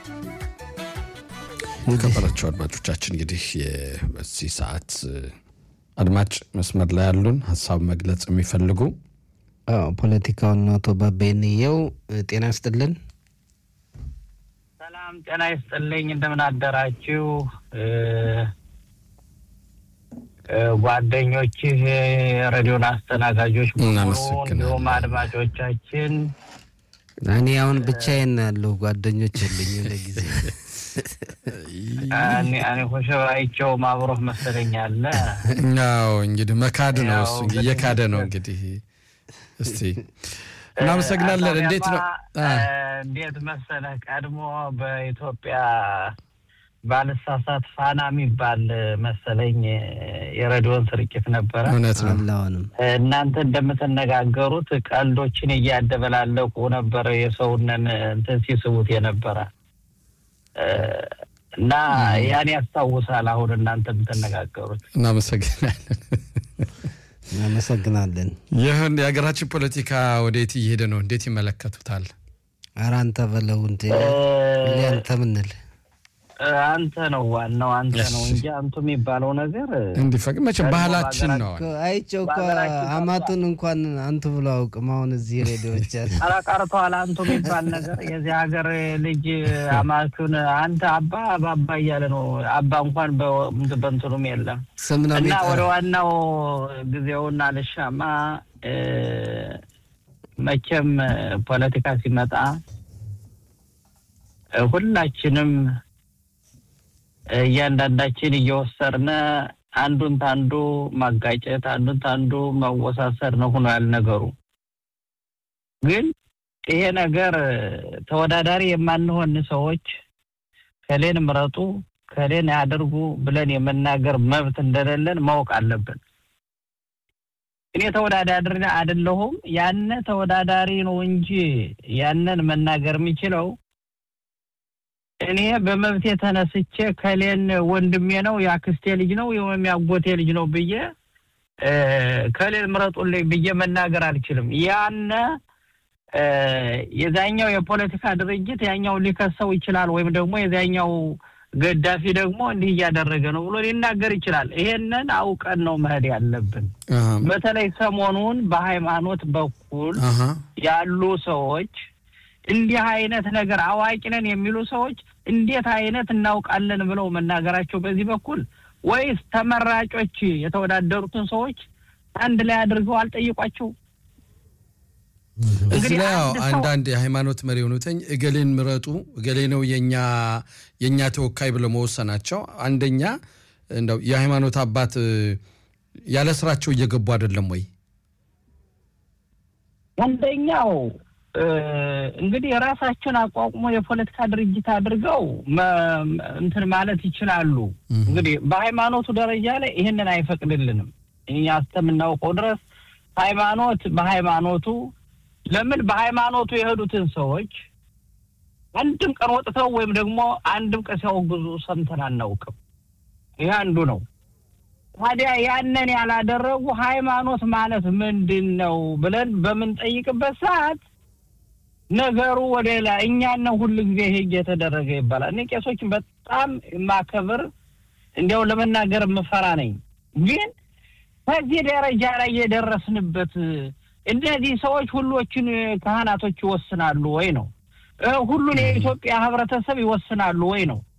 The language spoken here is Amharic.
ከበራቸው አድማጮቻችን እንግዲህ በዚህ ሰዓት አድማጭ መስመር ላይ ያሉን ሀሳብ መግለጽ የሚፈልጉ ፖለቲካውን አቶ ባባይንየው ጤና ይስጥልን። ሰላም ጤና ይስጥልኝ። እንደምን አደራችሁ ጓደኞችህ፣ የሬዲዮን አስተናጋጆች እንዲሁም አድማጮቻችን። እኔ አሁን ብቻዬን ያለሁ ጓደኞች የለኝ ለጊዜ እኔ ኮሸባይቸው ማብሮህ መሰለኝ አለ። አዎ እንግዲህ መካድ ነው እሱ እየካደ ነው እንግዲህ። እስቲ እናመሰግናለን። እንዴት ነው እንዴት መሰለህ ቀድሞ በኢትዮጵያ ባልሳሳት ፋና የሚባል መሰለኝ የሬዲዮን ስርጭት ነበረ። እውነት ነው። አሁንም እናንተ እንደምትነጋገሩት ቀልዶችን እያደበላለቁ ነበረ የሰውነን እንትን ሲስቡት የነበረ እና ያን ያስታውሳል። አሁን እናንተ የምትነጋገሩት እናመሰግናለን። እናመሰግናለን። ይህን የሀገራችን ፖለቲካ ወዴት እየሄደ ነው? እንዴት ይመለከቱታል? ኧረ አንተ በለው እንዴ ሁሌ አንተ ምንል አንተ ነው ዋናው አንተ ነው እንጂ አንቱ የሚባለው ነገር እንዲፈቅድ መቼም ባህላችን ነው። አይቼው እኮ አማቱን እንኳን አንቱ ብሎ አውቅም። አሁን እዚህ ሬዲዮች ያለ ኧረ ቀርቷል። አንቱ የሚባል ነገር የዚህ ሀገር ልጅ አማቹን አንተ አባ አባባ እያለ ነው። አባ እንኳን በእንትኑም የለም ስም ነው እና የሚጠራው። ወደ ዋናው ጊዜውና ልሻማ መቼም ፖለቲካ ሲመጣ ሁላችንም እያንዳንዳችን እየወሰድን አንዱን ታንዱ ማጋጨት አንዱን ታንዱ መወሳሰድ ነው ሆኖ ያል ነገሩ። ግን ይሄ ነገር ተወዳዳሪ የማንሆን ሰዎች ከሌን ምረጡ ከሌን ያደርጉ ብለን የመናገር መብት እንደሌለን ማወቅ አለብን። እኔ ተወዳዳሪ አይደለሁም። ያነ ተወዳዳሪ ነው እንጂ ያንን መናገር የሚችለው እኔ በመብቴ ተነስቼ ከሌን ወንድሜ ነው የአክስቴ ልጅ ነው ወይም የአጎቴ ልጅ ነው ብዬ ከሌን ምረጡልኝ ብዬ መናገር አልችልም። ያነ የዛኛው የፖለቲካ ድርጅት ያኛው ሊከሰው ይችላል፣ ወይም ደግሞ የዛኛው ገዳፊ ደግሞ እንዲህ እያደረገ ነው ብሎ ሊናገር ይችላል። ይሄንን አውቀን ነው መሄድ ያለብን። በተለይ ሰሞኑን በሃይማኖት በኩል ያሉ ሰዎች እንዲህ አይነት ነገር አዋቂ ነን የሚሉ ሰዎች እንዴት አይነት እናውቃለን ብለው መናገራቸው በዚህ በኩል ወይስ ተመራጮች የተወዳደሩትን ሰዎች አንድ ላይ አድርገው አልጠይቋቸው? እዚህ ላይ ያው አንዳንድ የሃይማኖት መሪ የሆኑትኝ እገሌን ምረጡ እገሌ ነው የኛ የእኛ ተወካይ ብለው መወሰናቸው አንደኛ እንደው የሃይማኖት አባት ያለ ስራቸው እየገቡ አይደለም ወይ? አንደኛው እንግዲህ የራሳቸውን አቋቁሞ የፖለቲካ ድርጅት አድርገው እንትን ማለት ይችላሉ። እንግዲህ በሃይማኖቱ ደረጃ ላይ ይህንን አይፈቅድልንም። እኛ እስከምናውቀው ድረስ ሃይማኖት በሃይማኖቱ ለምን በሃይማኖቱ የሄዱትን ሰዎች አንድም ቀን ወጥተው ወይም ደግሞ አንድም ቀን ሲያወግዙ ሰምተን አናውቅም። ይህ አንዱ ነው። ታዲያ ያንን ያላደረጉ ሃይማኖት ማለት ምንድን ነው ብለን በምንጠይቅበት ሰዓት ነገሩ ወደ ሌላ እኛን ነው ሁሉ ጊዜ ይሄ እየተደረገ ይባላል። እኔ ቄሶችን በጣም የማከብር እንዲያው ለመናገር የምፈራ ነኝ። ግን ከዚህ ደረጃ ላይ የደረስንበት እነዚህ ሰዎች ሁሎችን ካህናቶች ይወስናሉ ወይ ነው? ሁሉን የኢትዮጵያ ህብረተሰብ ይወስናሉ ወይ ነው?